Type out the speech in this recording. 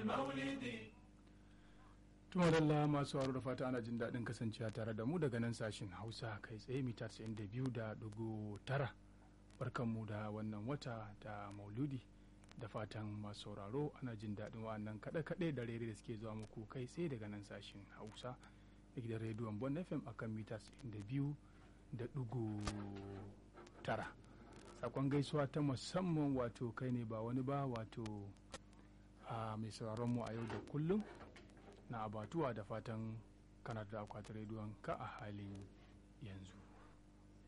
المولد tumadalla masu haro da fata ana jin daɗin kasancewa tare da mu daga nan sashen hausa kai tsaye mita 92 da dugu tara barkanmu da wannan wata da mauludi da fatan masu sauraro ana jin daɗin wa'annan kaɗe-kaɗe da rere da suke zuwa muku kai tsaye daga nan sashen hausa da gidan rediyon bon fm akan mita 92 da dugu tara sakon gaisuwa ta musamman wato kai ne ba wani ba wato a mai sauraron mu a yau da kullum na abatuwa da fatan kana da akwatin rediyon ka a halin yanzu